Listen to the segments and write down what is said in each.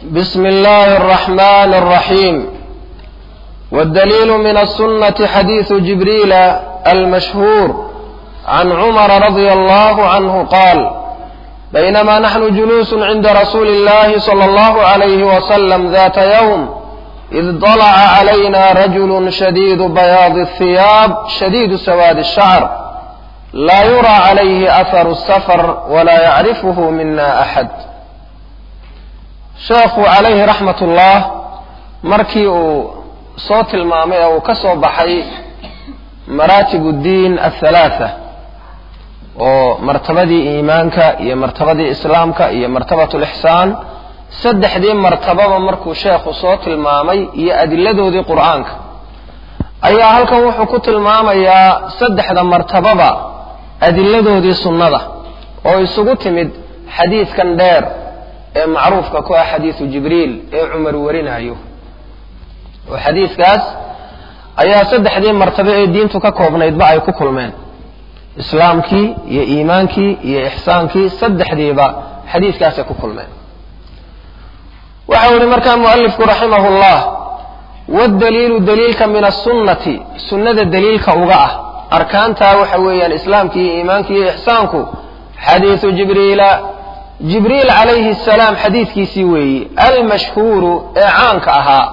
بسم الله الرحمن الرحيم والدليل من السنة حديث جبريل المشهور عن عمر رضي الله عنه قال بينما نحن جلوس عند رسول الله صلى الله عليه وسلم ذات يوم إذ طلع علينا رجل شديد بياض الثياب شديد سواد الشعر لا يرى عليه أثر السفر ولا يعرفه منا أحد sheekhu calayhi raxmat ullah markii uu soo tilmaamay ee uu ka soo baxay maraatib uddiin athalaatha oo martabadii iimaanka iyo martabadii islaamka iyo martabat lixsaan saddexdii martababa markuu sheekhu soo tilmaamay iyo adiladoodii qur'aanka ayaa halkan wuxuu ku tilmaamayaa saddexda martababa adiladoodii sunnada oo isugu timid xadiidkan dheer ee macruufka ku ah xadiidu jibriil ee cumar warinayo oo xadiidkaas ayaa saddexdii martabo ee diintu ka koobnaydba ay ku kulmeen islaamkii iyo iimaankii iyo ixsaankii saddexdiiba xadiidkaasay ku kulmeen waxau yihi markaa mualifku raximah llah waddaliilu daliilka min asunnati sunnada daliilka uga ah arkaantaa waxa weeyaan islaamki iyo iimaanki iyo ixsaanku xadiidu jibriila jibriil calayhi asalaam xadiidkiisii weeyi almashhuuru ee caanka ahaa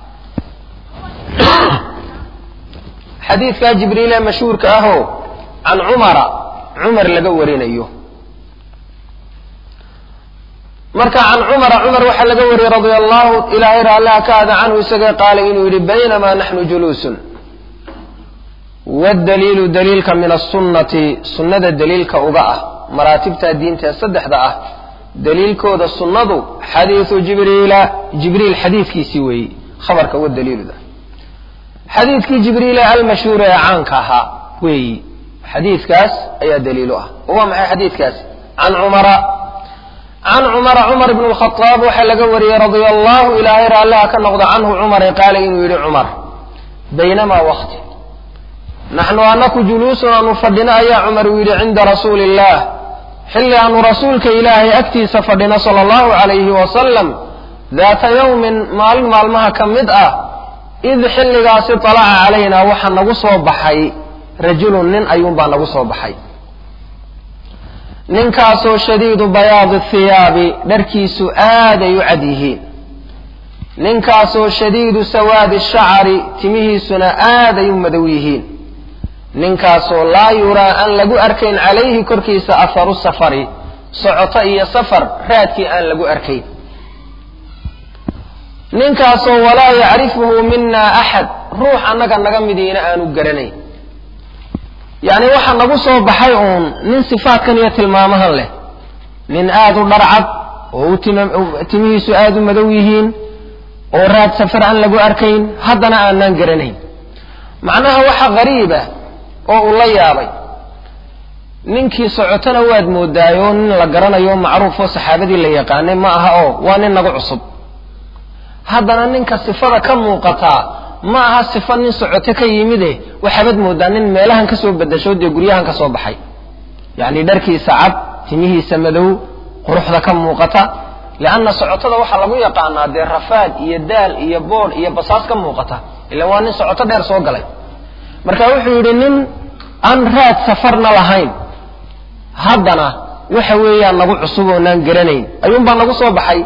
xadiidkaa jibriil ee mashhuurka ahoo can cumara cumar laga warinayo marka can cumara cumar waxaa laga wariyey radia allahu ilaahay raalliha ka ada canhu isagee qaala inuu yidhi baynamaa naxnu juluusun waddaliilu daliilka min asunnati sunnada daliilka uga ah maraatibta diinta ee saddexda ah daliilkooda sunnadu xadiidu jibriila jibriil xadiidkiisii weeyi khabarka wa daliiluda xadiidkii jibriil ee almashhuur ee caanka ahaa weeyi xadiidkaas ayaa daliilu ah oo waa maxay xadiidkaasi can cumara can cumara cumar ibn lkhadaab waxaa laga wariyey radia allahu ilaahay raalliha ka noqda canhu cumare qaala inuu yidhi cumar baynamaa wakti naxnu anaku juluusun aanu fadhino ayaa cumar uu yidhi cinda rasuuli illah xilli aanu rasuulka ilaahay agtiisa fadhino sala allahu calayhi wasalam daata yowmin maalin maalmaha ka mid ah id xilligaasi talaca calaynaa waxaa nagu soo baxay rajulun nin ayuunbaa nagu soo baxay ninkaasoo shadiidu bayaadi thiyaabi dharkiisu aaday u cad yihiin ninkaasoo shadiidu sawaadi shacari timihiisuna aaday u madow yihiin ninkaasoo laa yuraa aan lagu arkayn calayhi korkiisa aharu safari socoto iyo safar raadkii aan lagu arkayn ninkaasoo walaa yacrifuhu mina axad ruux annaga naga midiina aanu garanayn yacni waxaa nagu soo baxay uun nin sifaadkan iyo tilmaamahan leh nin aada u dharcad oo u timihiisu aada u madow yihiin oo raad safar aan lagu arkayn haddana aanaan garanayn macnaha waxa qariiba oo uu la yaabay ninkii socotona waad moodaayo nin la garanayo macruuf oo saxaabadii la yaqaanay ma aha oo waa nin nagu cusub haddana ninka sifada ka muuqataa ma aha sifa nin socoto ka yimide waxaabaad moodaa nin meelahan kasoo bedasho dee guryahan ka soo baxay yacni dharkiisa cad timihiisa madow quruxda ka muuqata lianna socotada waxaa lagu yaqaanaa dee rafaad iyo daal iyo boodh iyo basaas ka muuqata ila waa nin socoto dheer soo galay marka wuxuu yidhi nin aan raad safarna lahayn haddana waxa weeyaan nagu cusub oonaan garanayn ayuunbaa nagu soo baxay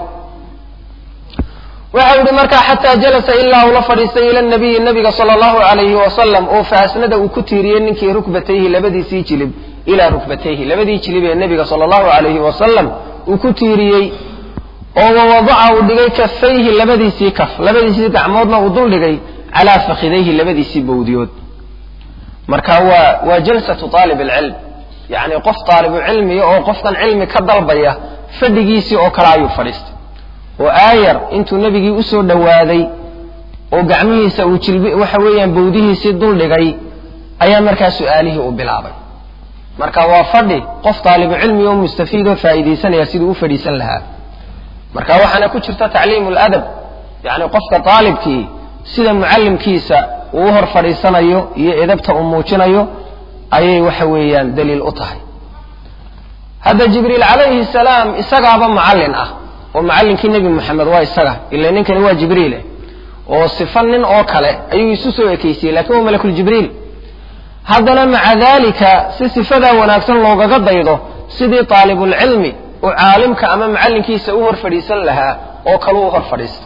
waxa yihi markaa xataa jalasa ilaa uu la fadhiistay ila nabiyi nabiga sala allahu alayhi wasalam oo faasnada uu ku tiiriyey ninkii rukbatayhi labadiisii jilib ilaa rukbatayhi labadii jilib ee nebiga sala allahu alayhi wasalam uu ku tiiriyey oo wawadaca uu dhigay kafayhi labadiisii kaf labadiisii gacmoodna uu dul dhigay calaa fakhidayhi labadiisii bowdiyood marka waa waa jalsatu aalib alcilm yacni qof taalibu cilmiya oo qofkan cilmi ka dalbaya fadhigiisii oo kale ayuu fadhiistay oo aayar intuu nebigii usoo dhowaaday oo gacmihiisa uu jilbi waxa weeyaan bowdihiisii dul dhigay ayaa markaa su-aalihii u bilaabay marka waa fadhi qof taalibu cilmi oo mustafiid oo faa'iidaysanaya siduu u fadhiisan lahaa marka waxaana ku jirta tacliimu ladab yacni qofka taalibkii sida mucallimkiisa uu u hor fadhiisanayo iyo edabta uu muujinayo ayay waxa weeyaan daliil u tahay hadda jibriil calayhi salaam isagaaba macallin ah oo macallinkii nebi moxamed waa isaga ila ninkani waa jibriile oo sifa nin oo kale ayuu isu soo ekeysiyey lakin waa malakuljibriil haddana maca dalika si sifadaa wanaagsan loogaga daydo sidii taalibulcilmi uu caalimka ama macallinkiisa u hor fadhiisan lahaa oo kale u hor fadhiista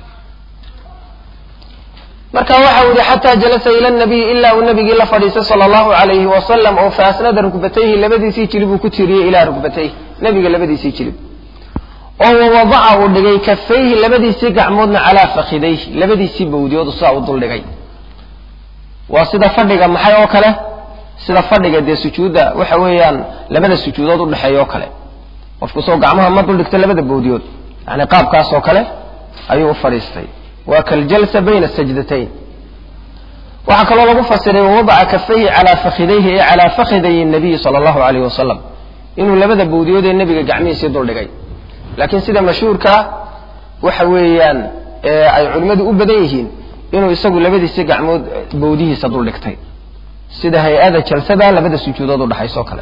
marka waxau yihi xataa jalasa ila nabiy ilaa uu nabigii la fadhiistay sala allahu alayhi wasalam oo faasnada rugbatayhi labadiisii jilib uu ku tiiriyey ilaa rugbatayhi nabiga labadiisii jilib oo wawadaca uu dhigay kafayhi labadiisii gacmoodna calaa fakidayhi labadiisii bawdiyoodu sidaa u duldhigay waa sida fadhiga maxay oo kale sida fadhiga dee sujuudda waxa weeyaan labada sujuudood udhexeeya oo kale qofku soo gacmaha ma duldhigta labada bawdiyood yani qaabkaas oo kale ayuu u fadhiistay waa kaljalsa bayna sajdatayn waxaa kaloo lagu fasiray wawadaca kafayhi calaa fakidayhi ee calaa fakiday nabiyi sala allahu alayh wasalam inuu labada bawdiyood ee nebiga gacmihiisii duldhigay laakiin sida mashhuurkaa waxa weeyaan ay culimmadu u badan yihiin inuu isagu labadiisii gacmood bawdihiisa duldhigtay sida hay-ada jalsada labada sujuudood udhaxayso kale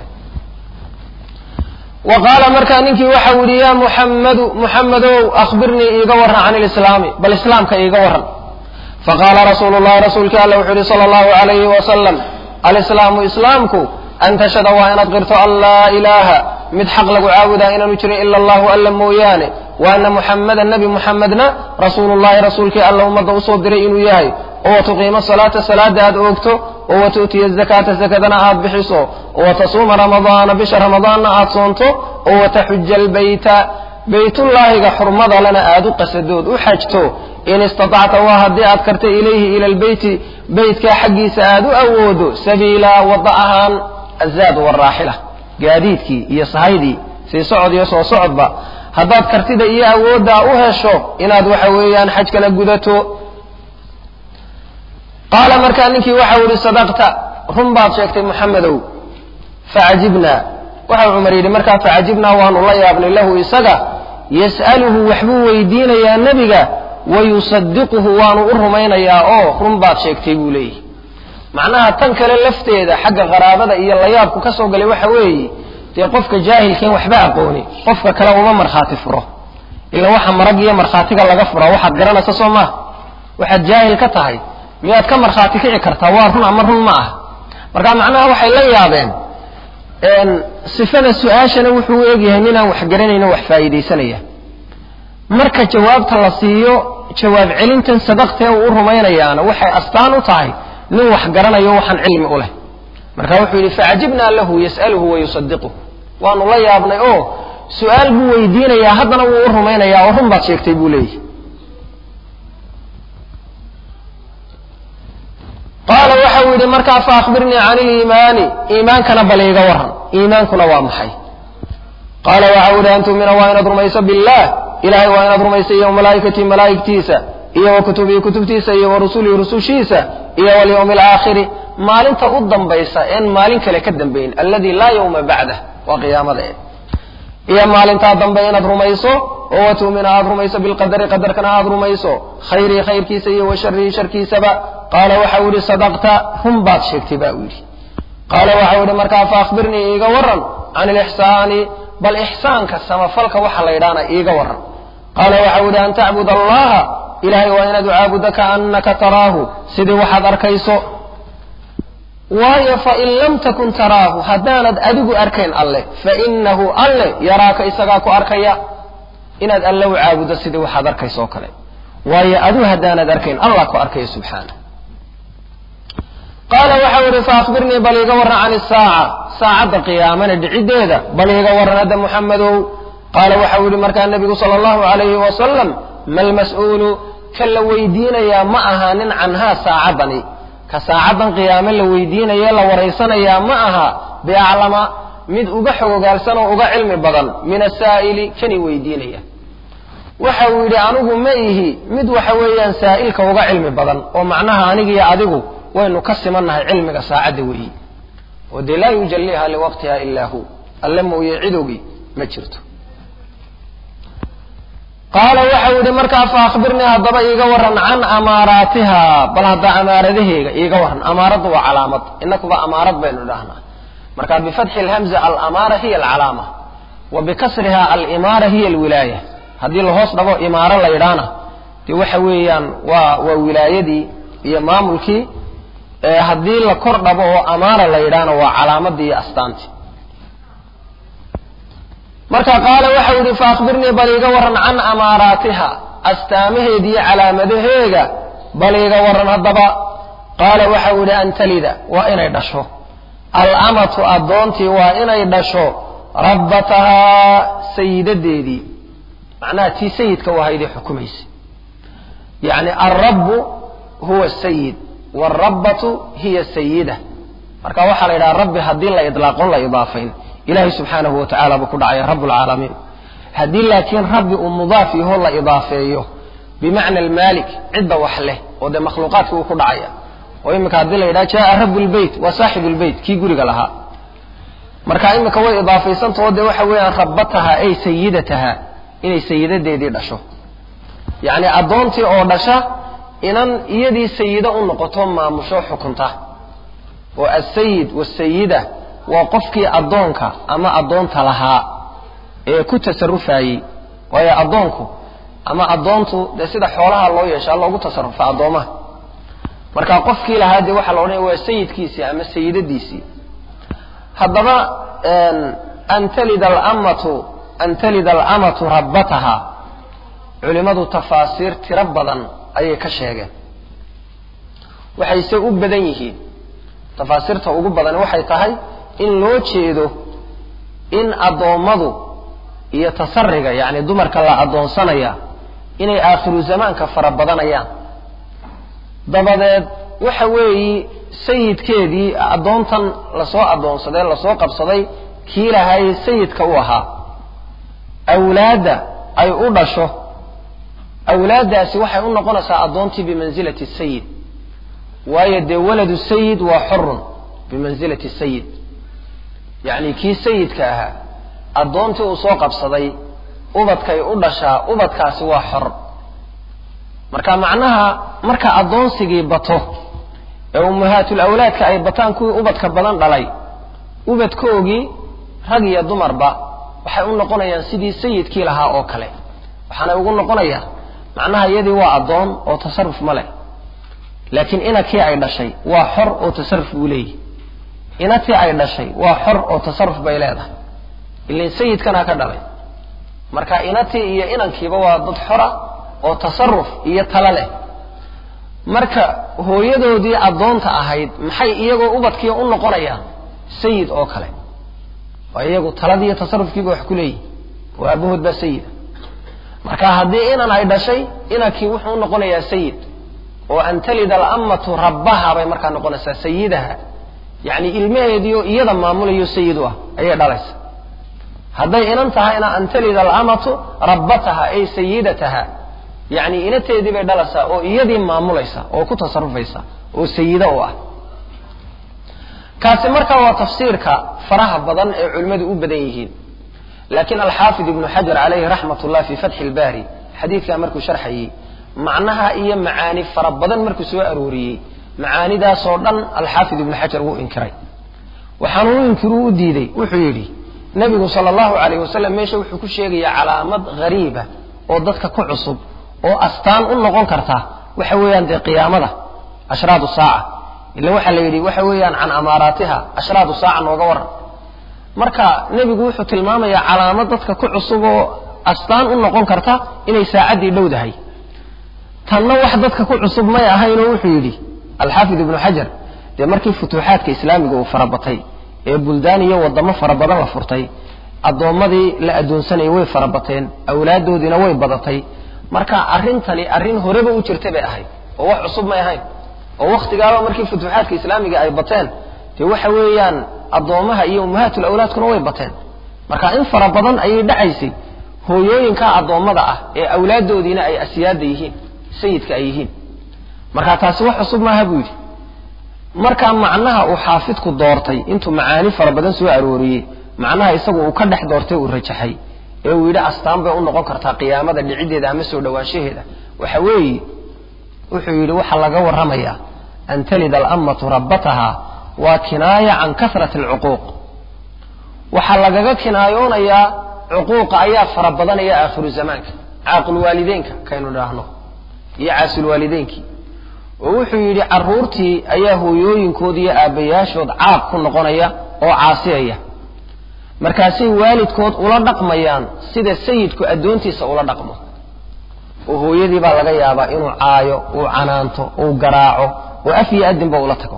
wa qaala markaa ninkii waxau yihi ya muxammadu muxammadow akhbirnii iiga warran can ilislaami bal islaamka iiga warran faqaala rasuulu llahi rasuulkii alla wuxuu yihi sala allahu alayhi wasalam alislaamu islaamku an tashhada waa inaad qirto an laa ilaaha mid xaq lagu caabudaa inaanu jirin ila allahu alla mooyaane wa ana muxammadan nebi muxamedna rasuulullahi rasuulkii alla ummadda usoo diray inuu yahay oo watuqiima salaata salaada aad oogto oo watu'tiya zakaata zakadana aad bixiso oo watasuuma ramadaana bisha ramadaanna aad soonto oo wataxuja albayta baytullaahiga xurmada lana aad u qasadood u xajto in istatacta waa haddii aad karta ilayhi ila lbeyti beytkaa xaggiisa aad u awoodo sabiila wadda ahaan azaad waraaxila gaadiidkii iyo sahaydii sii socod iyo soo socodba haddaad kartida iyo awooddaa u hesho inaad waxa weeyaan xajkana gudato qaala markaa ninkii waxau yihi sadaqta run baad sheegtay muxamedow facajibnaa waxau cumar yidhi markaa facajibnaa waanu la yaabnay lahu isaga yas'aluhu waxbuu weydiinayaa nebiga wayusadiquhu waanu u rumaynayaa oo run baad sheegtay buu leeyahy macnaha tan kale lafteeda xagga qaraabada iyo layaabku ka soo galay waxa weeye dee qofka jaahilkeen waxba aqooni qofka kale uma markhaati furo ila waxa marag iyo markhaatiga laga furaa waxaad garanaysa soo maaha waxaad jaahil ka tahay miyaad ka markhaati kici kartaa waa run ama run ma ah marka macnaha waxay la yaabeen sifada su-aashana wuxuu u egyahay ninaan wax garanayno wax faa'iidaysanaya marka jawaabta la siiyo jawaab celintan sadaqtee uu u rumaynayaana waxay astaan u tahay nin wax garanayo waxaan cilmi u leh marka wuxuu yidhi facajibnaa lahu yas'aluhu wayusadiquhu waanu la yaabnay oo su-aal buu weydiinayaa haddana wuu u rumaynayaa oo run baad sheegtay buu leeyahy qaala waxau yidhi markaa fa akhbirnii can iliimaani iimaankana bal iiga warran iimaankuna waa maxay qaala waxau yidhi an tu'mina waa inaad rumayso billaah ilahay waa inaad rumayso iyo malaa'ikatii malaa'igtiisa iyo wa kutubihi kutubtiisa iyo wa rusulihi rusushiisa iyo walyawmi alaakhiri maalinta u dambaysa een maalin kale ka dambayn alladii laa yawma bacdah waa qiyaamada e iyo maalintaa dambe inaad rumayso oo wa tu'mina aad rumayso bilqadari qadarkana aad rumayso khayrihi khayrkiisa iyo wa sharihi sharkiisaba qaala waxau yidhi sadaqta run baad sheegtay ba uu yidhi qaala waxau yidhi markaa fa akhbirnii iiga warran can ilixsaani bal ixsaanka samafalka waxa la yidhaana iiga warran qaala waxau yidhi an tacbud allaha ilahay waa inaad u caabudo kaannaka taraahu sidii waxaad arkayso waayo fain lam takun taraahu haddaanad adigu arkayn alleh fainahu alleh yaraaka isagaa ku arkaya inaad alle u caabudo sidii waxaad arkayso oo kale waayo adigu haddaanad arkayn allah ku arkaya subxaana qaala waxau yihi faakbirnii bal iiga warran can isaaca saacadda qiyaamana dhiciddeeda bal iiga warran hadda muxamedow qaala waxau yihi markaa nebigu sala allahu alayhi wasalam ma lmas'uulu ka la weydiinayaa ma aha nin canhaa saacaddani ka saacaddan qiyaame la weydiinaye la waraysanayaa ma aha biaclama mid uga xogogaalsan oo uga cilmi badan min asaa'ili kani weydiinaya waxa uu yidhi anigu ma ihi mid waxa weeyaan saa'ilka uga cilmi badan oo macnaha anigiyo adigu waynu ka simannahay cilmiga saacadda weeyi oo dee laa yujalliha liwaqtiha ilaa hu alle mooye cidowgii ma jirto qaala waxau yidhi markaa fa akhbirnii haddaba iiga warran can amaaraatiha bal hadda amaaradaheega iiga warran amaaraddu waa calaamad inakuba amaarad baynu dhahnaa marka bifatxi lhamza alamaara hiya alcalaama wa bikasriha alimaara hiya alwilaaya haddii lahoos dhabo imaaro la yidhaana dee waxa weeyaan waa waa wilaayadii iyo maamulkii haddii la kor dhabo oo amaara la yidhaana waa calaamadii iyo astaantii marka qaala waxau yidhi fa akhbirnii bal iiga warran can amaaraatiha astaamaheeda iyo calaamadaheega bal iiga warran haddaba qaala waxau yidhi an talida waa inay dhasho alamatu addoontii waa inay dhasho rabbatahaa sayidadeedii macnaha tii sayidka u ahaydee xukumaysa yacni alrabbu huwa sayid waalrabbatu hiya sayida marka waxaa la yidhaha rabbi haddii la idlaaqon la idaafayn ilahay subxaanahu wa tacala buu ku dhacaya rabb lcaalamiin haddii laakiin rabbi uu mudaaf yaho la idaafeeyo bimacna almaalik cidda wax leh oo dee makhluuqaadkii uu ku dhacaya oo iminka haddii la yidhaha jaa rabu lbeyt waa saaxibu lbeyt kii guriga lahaa marka iminka way idaafaysantaho dee waxa weeyaan rabbataha ay sayidataha inay sayidadeedii dhasho yacni addoontii oo dhasha inan iyadii sayida u noqoto maamusho xukunta oo asayid wasayida waa qofkii addoonka ama addoonta lahaa ee ku tasarufayey waayo addoonku ama addoontu dee sida xoolaha loo yeeshaa loogu tasarufa addoomaha marka qofkii lahaa dee waxaa la odhanaya waa sayidkiisii ama sayidadiisii haddaba an talida alamatu an talida alamatu rabbataha culimmadu tafaasiir tiro badan ayay ka sheegeen waxayse u badan yihiin tafaasiirta ugu badan waxay tahay in loo jeedo in addoommadu iyo tasariga yacni dumarka la addoonsanaya inay aakhiru zamaanka fara badanayaan dabadeed waxa weeyi sayidkeedii addoontan lasoo addoonsaday lasoo qabsaday kii lahaayey sayidka u ahaa awlaadda ay u dhasho awlaaddaasi waxay u noqonaysaa addoontii bimansilati sayid waayo dee waladu sayid waa xorun bimansilati sayid yacni kii sayidka ahaa addoontii uu soo qabsaday ubadkay u dhashaa ubadkaasi waa xor marka macnaha marka addoonsigii bato ee ummahaatul awlaadka ay bataan kuwii ubadka badan dhalay ubadkoogii rag iyo dumarba waxay u noqonayaan sidii sayidkii lahaa oo kale waxaanay ugu noqonayaan macnaha iyadii waa addoon oo tasaruf ma leh laakiin inakii ay dhashay waa xor oo tasaruf buu leeyahy inatii ay dhashay waa xor oo tasaruf bay leedahay ilin sayidkanaa ka dhalay marka inatii iyo inankiiba waa dad xora oo tasaruf iyo talo leh marka hooyadoodii addoonta ahayd maxay iyagoo ubadkii u noqonayaan sayid oo kale waa iyagu taladii iyo tasarufkiiba wax ku leeyihi oo aabahood baa sayida marka haddii inan ay dhashay inankii wuxuu u noqonayaa sayid oo an talida alammatu rabbaha bay markaa noqonaysaa sayidaha yacni ilmaheediio iyada maamulayo sayid u ah ayay dhalaysa hadday inan tahayna an talida alamatu rabbataha ay sayidataha yacni inateedii bay dhalaysaa oo iyadii maamulaysa oo ku tasarufaysa oo sayido u ah kaasi marka waa tafsiirka faraha badan ee culimmadu u badan yihiin laakiin alxaafid ibnu xajar calayhi raxmat ullah fii fatxi ilbaari xadiidkaa markuu sharxayey macnaha iyo macaani fara badan markuu soo arooriyey macaanidaasoo dhan alxaafid ibnu xajar wuu inkiray waxaanu u inkiru u diiday wuxuu yidhi nebigu sala allahu calayh wasalam meesha wuxuu ku sheegayaa calaamad hariiba oo dadka ku cusub oo astaan u noqon karta waxa weeyaan dee qiyaamada ashraadu saaca ila waxaa la yidhi waxa weeyaan can amaaraatiha ashraadu saaca nooga waran marka nebigu wuxuu tilmaamayaa calaamad dadka ku cusub oo astaan u noqon karta inay saacaddii dhowdahay tanna wax dadka ku cusub may ahaynoo wuxuu yidhi alxaafid ibnu xajar dee markii futuuxaadka islaamiga uu farabatay ee buldaan iyo wadamo fara badan la furtay addoommadii la addoonsanayay way farabateen awlaaddoodiina way badatay marka arrintani arrin horeba u jirta bay ahayd oo wax cusub may ahayn oo wakhtigaaba markii futuuxaadka islaamiga ay bateen dee waxa weeyaan addoomaha iyo ummahatul awlaadkuna way bateen marka in fara badan ayay dhacaysay hooyooyinka addoommada ah ee awlaaddoodiina ay asiyaada yihiin sayidka ay yihiin marka taasi wax cusub maaha buu yidhi marka macnaha uu xaafidku doortay intuu macaani fara badan soo arooriyey macnaha isagu uu ka dhex doortay uu rajaxay ee uu yidhi astaan bay u noqon kartaa qiyaamada dhiciddeeda ama soo dhowaanshaheeda waxa weeye wuxuu yidhi waxaa laga warramayaa an talida alammatu rabbataha waa kinaaya can kasrati alcuquuq waxaa lagaga kinaayoonayaa cuquuqa ayaa fara badanaya aakhiru zamaanka caaqilwaalideenka kaynu idhaahno iyo caasilwaalideenkii oo wuxuu yidhi carruurtii ayaa hooyooyinkood iyo aabbayaashood caaq ku noqonaya oo caasiyaya markaasay waalidkood ula dhaqmayaan sida sayidku addoontiisa ula dhaqmo oo hooyadii baa laga yaabaa inuu caayo uu canaanto uu garaaco oo af iyo adinba ula tago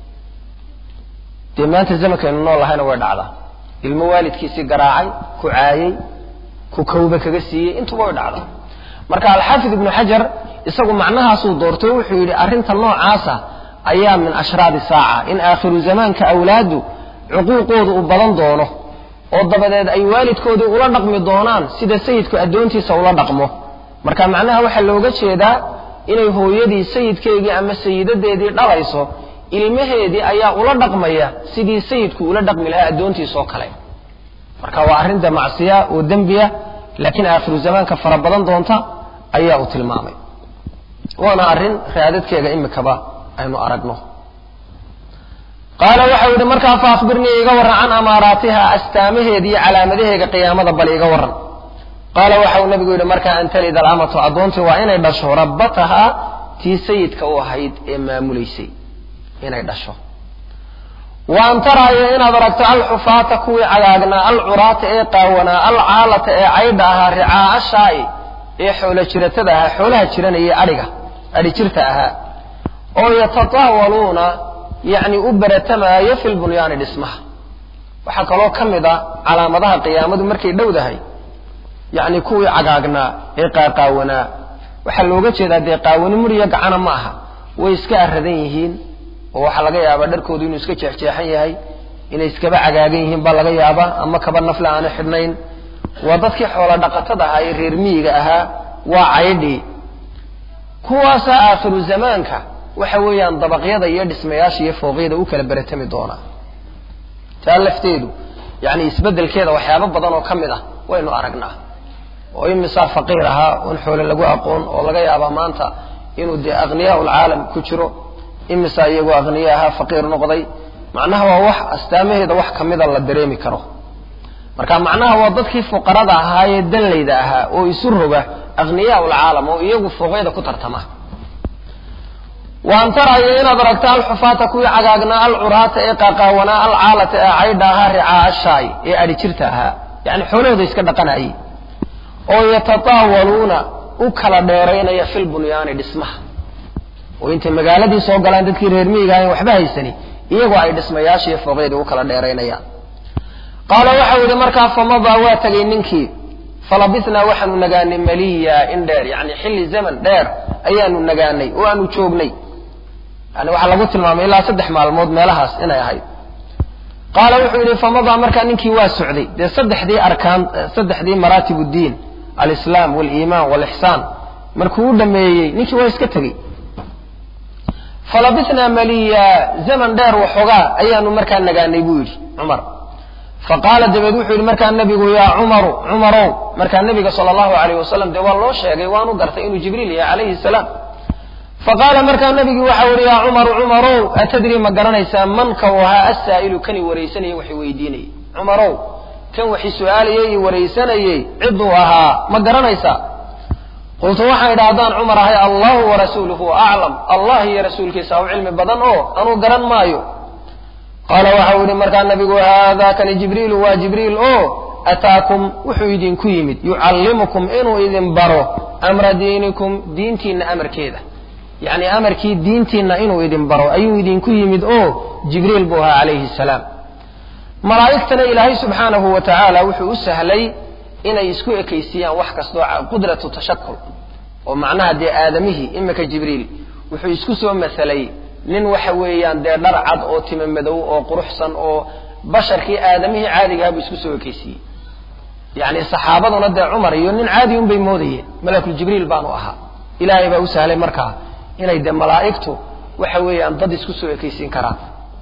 dee maanta zamankaynu nool lahayna way dhacdaa ilmo waalidkiisii garaacay ku caayey ku kawba kaga siiyey intuba way dhacdaa marka alxaafid ibnu xajar isagu macnahaasuu doortay wuxuu yidhi arrinta noocaasa ayaa min ashraadi saaca in aakhiru zamaanka awlaadu cuquuqooda uu badan doono oo dabadeed ay waalidkoodii ula dhaqmi doonaan sida sayidku addoontiisa ula dhaqmo marka macnaha waxaa looga jeedaa inay hooyadii sayidkeygii ama sayidadeedii dhalayso ilmaheedii ayaa ula dhaqmaya sidii sayidku ula dhaqmi lahaa addoontiisoo kale marka waa arrinta macsiya oo dembiya laakiin aakhiru zamaanka fara badan doonta ayaa uu tilmaamay waana arrin raadadkeega imikaba aynu aragno qaala waxau yidhi markaa fa akhbirnii iga warran can amaaraatiha astaamaheeda iyo calaamadaheega qiyaamada bal iga warran qaala waxau nabigu yidhi markaa an talida alamatu addoontii waa inay dhasho rabbatahaa tii sayidka u ahayd ee maamulaysay inay dhasho wa an taraayo inaad aragto alxufaata kuwii cagaagnaa alcuraata ee qaawanaa alcaalata ee caydha ahaa ricaa'a shaa'i ee xoolo jiratada ahaa xoolaha jiranayay adhiga adhi jirta ahaa oo yatataawaluuna yacni u beratamaayo fi lbunyaani dhismaha waxaa kaloo ka mid a calaamadaha qiyaamadu markay dhowdahay yacni kuwii cagaagnaa ee qaaqaawanaa waxaa looga jeedaa dee qaawani muriya gacana ma aha way iska aradan yihiin oo waxaa laga yaabaa dharkoodu inuu iska jeexjeexan yahay inay iskaba cagaagan yihiin baa laga yaabaa ama kaba nafle aana xidhnayn waa dadkii xoola dhaqatada ahaa ee reer miyiga ahaa waa caydhii kuwaasaa aakhiru zamaanka waxa weeyaan dabaqyada iyo dhismayaasha iyo fooqyada u kala beratami doonaa taa lafteedu yacni isbeddelkeeda waxyaabo badan oo ka mid ah waynu aragnaa oo imisaa faqiir ahaa oon xoole lagu aqoon oo laga yaabaa maanta inuu dee akhniyaa ulcaalam ku jiro imisaa iyagoo akhniya ahaa faqiir noqday macnaha waa wax astaamaheeda wax ka mida la dareemi karo marka macnaha waa dadkii fuqarada ahaa ee danlayda ahaa oo isu roga akhniyaa ulcaalam oo iyagu fooqyada ku tartama wa an tarayo inaad aragto alxufaata kuwii cagaagnaa alcuraata ee qaaqaawanaa alcaalata ee caydha ahaa ricaa'a shaay ee adhi jirta ahaa yacni xoolahooda iska dhaqanayay oo yatataawaluuna u kala dheeraynaya filbunyaani dhismaha oo intay magaaladii soo galaan dadkii reer miyiga ahayn waxba haysani iyagoo ay dhismayaasha iyo fooqyadii u kala dheeraynayaan qaala waxau yidhi markaa famadaa waa tegay ninkii falabisnaa waxaanu nagaanay maliya in dheer yacni xilli zaman dheer ayaanu nagaanay oo aanu joognay yani waxaa lagu tilmaamay ilaa saddex maalmood meelahaas inay ahayd qaala wuxuu yidhi famadaa markaa ninkii waa socday dee saddexdii arkaan saddexdii maraatib uddiin alislaam waliimaan walixsaan markuu u dhameeyey ninkii waa iska tegey falabisnaa maliya zaman dheer waxoogaa ayaanu markaa nagaanay buu yidhi cumar faqaala dabeed wuxuu yidhi markaa nabigu yaa cumaru cumarow markaa nabiga sala allahu alayh wasalam dee waa loo sheegay waanu gartay inuu jibriil yahay calayhi salaam faqaala markaa nabigii waxau yihi yaa cumaru cumarow atadri ma garanaysaa manka u ahaa assaa'ilu kani waraysanayey waxi weydiinayey cumarow kan waxi su-aalayey iyo waraysanayey cidduu ahaa ma garanaysaa qultu waxaan idha haddaan cumar ahay allahu warasuuluhu aclam allah iyo rasuulkiisa u cilmi badan oo anuu garan maayo qaala waxau yihi markaa nabigu haada kani jibriilu waa jibriil o ataakum wuxuu idinku yimid yucallimukum inuu idin baro amra diinikum diintiinna amarkeeda yacni amarkii diintiinna inuu idin baro ayuu idinku yimid oo jibriil buu ahaa calayhi salaam malaa'igtana ilaahay subxaanahu wa tacaala wuxuu u sahlay inay isku ekaysiiyaan wax kastoo qudratu tashakul oo macnaha dee aadamihii imika jibriil wuxuu isku soo masalay nin waxa weeyaan dee dhar cad oo tima madow oo quruxsan oo basharkii aadamihii caadigaha buu isku soo ekaysiiyey yacni saxaabaduna dee cumar iyo nin caadi un bay moodayeen malakuljibriil baanu ahaa ilaahay baa u sahlay markaa inay dee malaa'igtu waxa weeyaan dad isku soo ekaysiin karaan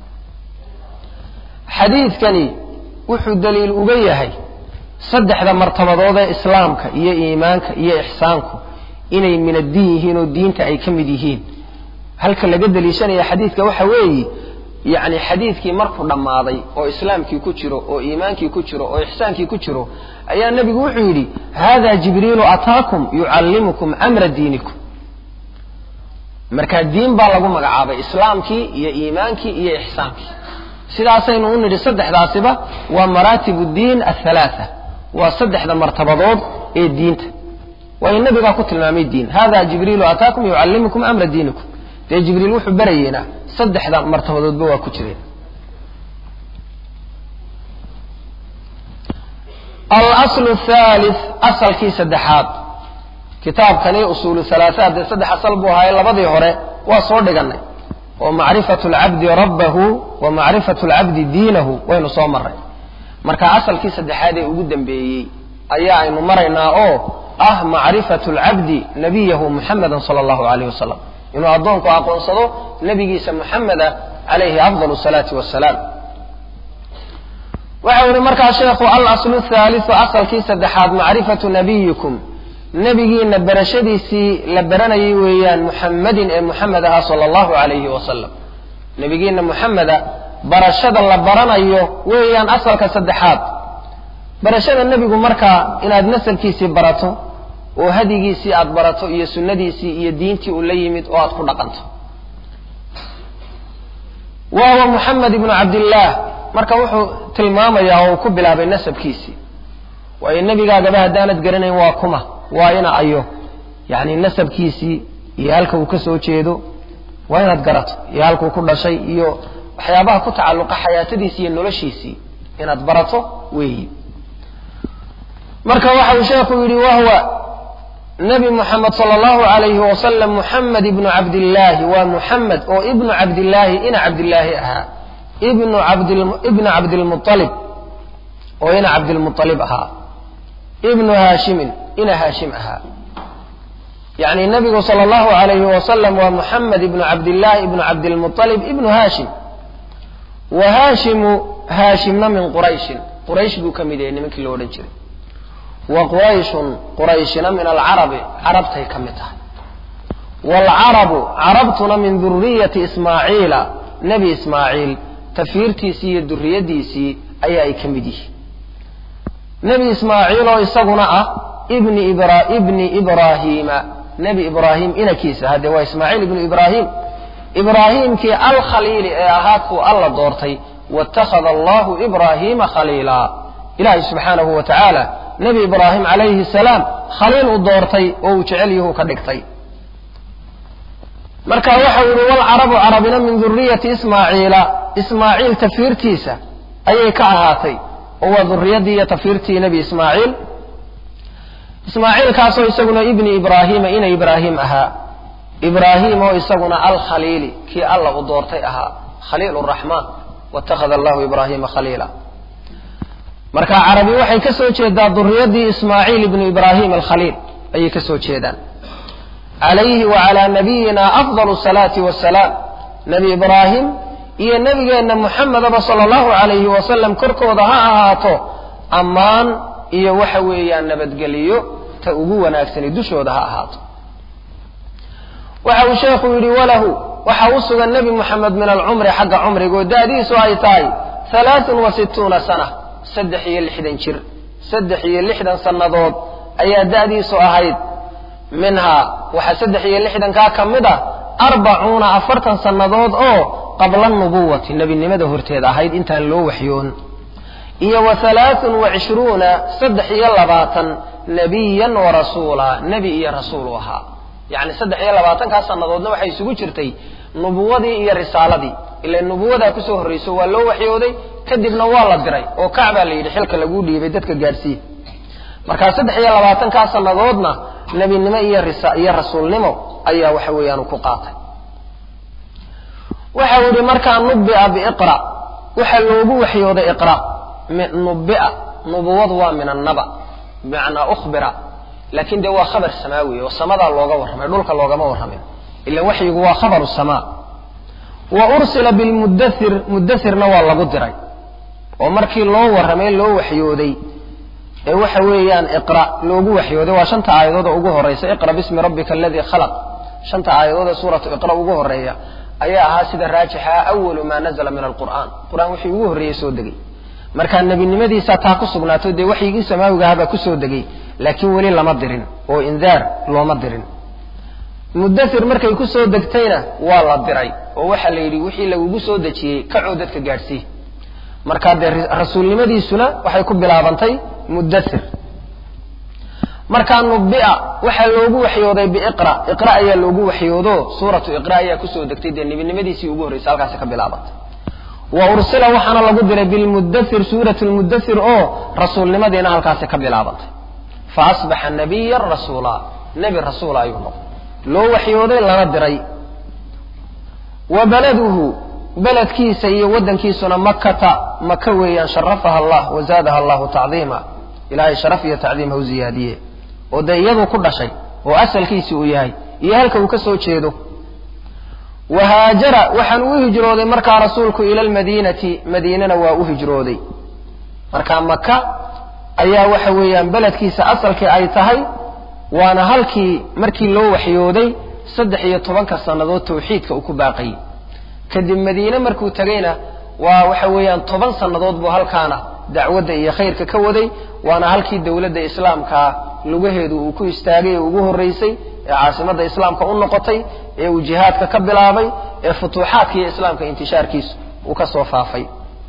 xadiidkani wuxuu daliil uga yahay saddexda martabadood ee islaamka iyo iimaanka iyo ixsaanku inay min addiin yihiin oo diinta ay ka mid yihiin halka laga daliishanaya xadiidka waxa weeye yacni xadiidkii markuu dhammaaday oo islaamkii ku jiro oo iimaankii ku jiro oo ixsaankii ku jiro ayaa nebigu wuxuu yidhi hada jibriilu ataakum yucallimukum amra diinikum markaa diin baa lagu magacaabay islaamkii iyo iimaankii iyo ixsaankii sidaasaynu u nidhi saddexdaasiba waa maraatib diin athalaatha waa saddexda martabadood ee diinta waayo nebigaa ku tilmaamay diin hada jibriilu ataakum yucallimukum amra diinikum dee jibriil wuxuu barayeena saddexda martabadoodba waa ku jireen alaslu thalith asalkii saddexaad kitaabkani usuulu halaahaad dee saddex asal buu ahaaye labadii hore waa soo dhiganay oo macrifatu lcabdi rabbahu wa macrifatu lcabdi diinahu waynu soo marray marka asalkii saddexaad ee ugu dambeeyey ayaa aynu maraynaa oo ah macrifatu lcabdi nabiyahu muxameda sala allahu alayh wasalam inuu addoonku aqoonsado nebigiisa muxameda calayhi afdal salaati wasalaam waxau yihi markaa sheekhu alaslu thaaliu asalkii saddexaad macrifatu nabiyikum nebigiina barashadiisii la baranayay weeyaan muxammadin ee muxamed ahaa sala allahu calayhi wasalam nebigiina muxameda barashada la baranayo weeyaan asalka saddexaad barashada nebigu markaa inaad nasabkiisii barato oo hadigiisii aad barato iyo sunnadiisii iyo diintii uu la yimid oo aad ku dhaqanto waawa muxamed ibnu cabdillaah marka wuxuu tilmaamayaa oo uu ku bilaabay nasabkiisii waayo nebigaagaba haddaanad garanayn waa kuma waa ina ayo yacni nasabkiisii iyo halka uu ka soo jeedo waa inaad garato iyo halkuu ku dhashay iyo waxyaabaha ku tacalluqa xayaatadiisii iyo noloshiisii inaad barato weeyi marka waxa uu sheekhu yidhi wahwa nebi muxamed sala allahu alayhi wasalam muxamed ibnu cabdillaahi waa muxamed oo ibnu cabdillaahi ina cabdillaahi ahaa ibnu abdibna cabdilmualib oo ina cabdilmualib ahaa ibnu haashimin ina haashim ahaa yacni nebigu sala allahu alayhi wasalam waa muxamed ibnu cabdillaahi ibnu cabdilmualib ibnu haashim wa haashimu haashimna min qurayshin quraysh buu ka mid yahay nimankii lo odhan jiray wa qurayshun qurayshina min alcarabi carabtay ka mid tahay waalcarabu carabtuna min duriyati ismaaciila nebi ismaaciil tafiirtiisii iyo duriyadiisii ayaa ay ka mid yihiin nebi ismaaciil oo isaguna ah ibni ibra ibni ibraahiima nebi ibraahim inakiisa haddee waa ismaaciil ibnu ibraahim ibraahiimkii alkhaliili ee ahaa kuu alla doortay waittakhada allahu ibraahiima khaliila ilaahay subxaanahu wa tacaala nebi ibraahim calayhi salaam khaliil u doortay oo uu jecel yahu ka dhigtay marka waxau yihi walcarabu carabina min duriyati ismaaciila ismaaciil tafiirtiisa ayay ka ahaatay oo waa duriyadii iyo tafiirtii nebi ismaaciil ismaaciilkaasoo isaguna ibni ibraahiima ina ibraahim ahaa ibraahim oo isaguna alkhaliili kii alla u doortay ahaa khaliil raxmaan waittakhada allahu ibraahiima khaliila marka carabi waxay ka soo jeedaa duriyadii ismaaciil ibnu ibraahim alkhaliil ayay ka soo jeedaan calayhi wa calaa nabiyina afdal salaati wasalaam nebi ibraahim iyo nebigeenna muxamedaba sala allahu calayhi wasalam korkooda ha ahaato ammaan iyo waxa weeyaan nabadgeliyo ta ugu wanaagsani dushooda ha ahaato waxa uu sheekhu yidhi walahu waxa u sugan nebi muxamed min alcumri xagga cumrigo da'diisu ay tahay halaatun wa sittuuna sana saddex iyo lixdan jir saddex iyo lixdan sannadood ayaa da'diisu ahayd minhaa waxaa saddex iyo lixdankaa ka mid a arbacuuna afartan sannadood oo qabla nubuwati nebinimada horteed ahayd intaan loo waxyoon iyo wa halaatun wa cishruuna saddex iyo labaatan nebiyan wa rasuula nebi iyo rasuul u ahaa yacni saddex iyo labaatankaa sannadoodna waxay isugu jirtay nubuwadii iyo risaaladii ila nubuwadaa kusoo horrayso waa loo waxyooday kadibna waa la diray oo kacbaa la yidhi xilka laguu dhiibay dadka gaadhsiiya markaa saddex iyo labaatankaa sannadoodna nebinimo iyo iyo rasuulnimo ayaa waxa weeyaan ku qaatay waxa uu yihi markaa nubia biiqra waxaa loogu waxyooday iqra nubia nubuwadu waa min annaba bimacnaa ukhbira laakin dee waa khabar samaawi oo samadaa looga warramay dhulka loogama warramin ila waxyigu waa khabaru samaa wa ursila bilmudathir mudathirna waa lagu diray oo markii loo warramay loo waxyooday ee waxa weeyaan iqra loogu waxyooday waa shanta aayadood oo ugu horeysa iqra bismi rabbika aladii khalaq shanta aayadood ee suuratu iqra ugu horeeya ayaa ahaa sida raajixa awalu maa nazla min alqur'aan qur-aan wixii ugu horreeyey soo degay markaa nebinimadiisa taa ku sugnaato dee waxyigii samaawiga ahabaa kusoo degay laakiin weli lama dirin oo indaar looma dirin mudathir markay kusoo degtayna waa la diray oo waxaa la yidhi wixii lagugu soo dejiyey kacoo dadka gaadhsii markaa dee rasuulnimadiisuna waxay ku bilaabantay mudathir markaa nubia waxaa loogu waxyooday biiqra iqra ayaa loogu waxyoodo suuratu iqra ayaa kusoo degtay dee nebinimadiisii ugu horreysay halkaasi ka bilaabantay wa ursila waxaana lagu diray bilmudathir suurat lmudathir oo rasuulnimadiina halkaasi ka bilaabantay fa asbaxa nabiyan rasuula nebi rasuula ayuu noqday loo waxyooday lana diray wa baladuhu beledkiisa iyo waddankiisuna makata maka weeyaan sharafaha allah wa zaadaha allahu tacdiima ilaahay sharaf iyo tacdiim ha u ziyaadiye oo dee iyaduu ku dhashay oo asalkiisi uu yahay iyo halka uu ka soo jeedo wa haajara waxaan u hijrooday markaa rasuulku ila almadiinati madiinana waa u hijrooday marka maka ayaa waxa weeyaan beledkiisa asalkii ay tahay waana halkii markii loo waxyooday saddex iyo tobanka sannadood tawxiidka uu ku baaqayay kadib madiine markuu tegayna waa waxa weeyaan toban sannadood buu halkaana dacwadda iyo khayrka ka waday waana halkii dowladda islaamkaa lugaheedu uu ku istaagay ee ugu horreysay ee caasimadda islaamka u noqotay ee uu jihaadka ka bilaabay ee futuuxaadka iyo islaamka intishaarkiisu uu ka soo faafay